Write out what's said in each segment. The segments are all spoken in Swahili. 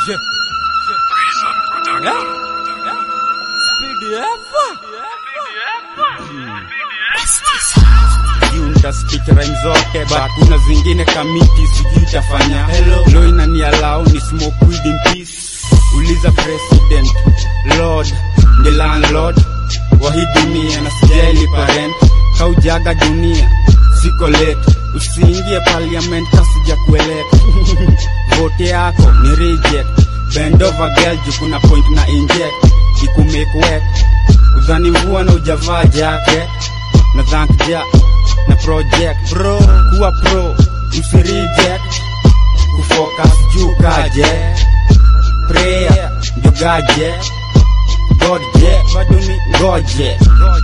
Speak rhyme zote but kuna zingine kamiti sijui itafanya lo inani allow ni smoke weed in peace uliza president lord the landlord wa hii dunia na sijali parent kaujaga dunia siko late usiingie parliament kasija kueleta vote yako ni reject bend over girl juu kuna point na inject ikumake wet udhani mvua na ujavaa jacket na thank ja na project bro kuwa pro usireject kufocus juu kaje prayer ndio gaje god je bado ni ngoje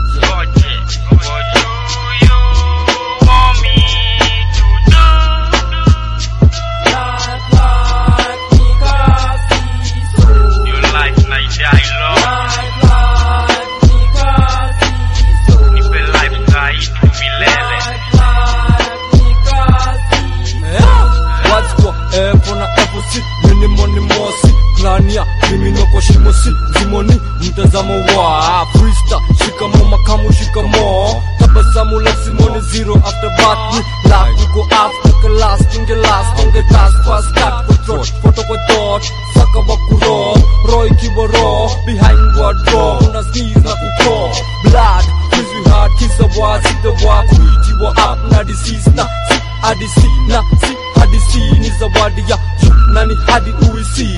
Wazikwa epo na eposi minimoni mosi klania kiminoko shimosi zimoni mtazamo wa frista shikamo makamu shikamo tabasamu la simoni zero after bath ni la kuko after class tunge last tunge task fast cut for trot photo kwa dot saka wa kuro roy kiboro behind wardrobe una sneeze na kuko blood Cause we hard kiss a war see the war kuiti wa up na disease na si hadisi na si hadisi ni zawadi ya juu na ni hadi uisi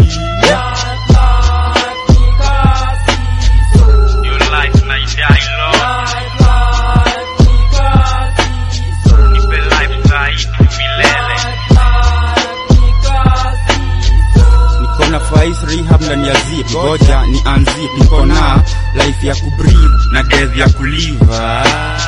niko na fais rehab ndani ya zip ngoja ni anzip niko na life ya kubreathe na death ya kuliva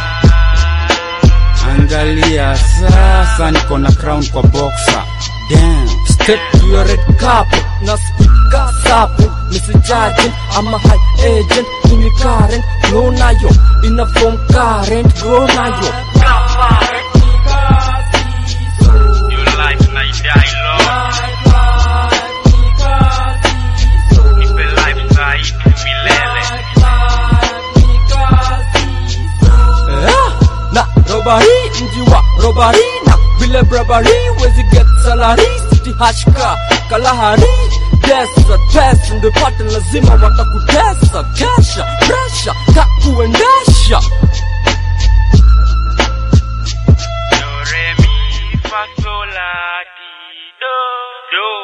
angalia sasa niko na crown kwa boxer damn Step to your red carpet na speaker sapo message ama high agent ini current grow nayo ina form current grow nayo Eh, na robari mji wa robari na vile brabari wezi get salary city hashka kalahari desa tesa ndo pate lazima watakutesa kesha presha kakuendesha Do, re, mi, fa, sol, la, ti, do. Do.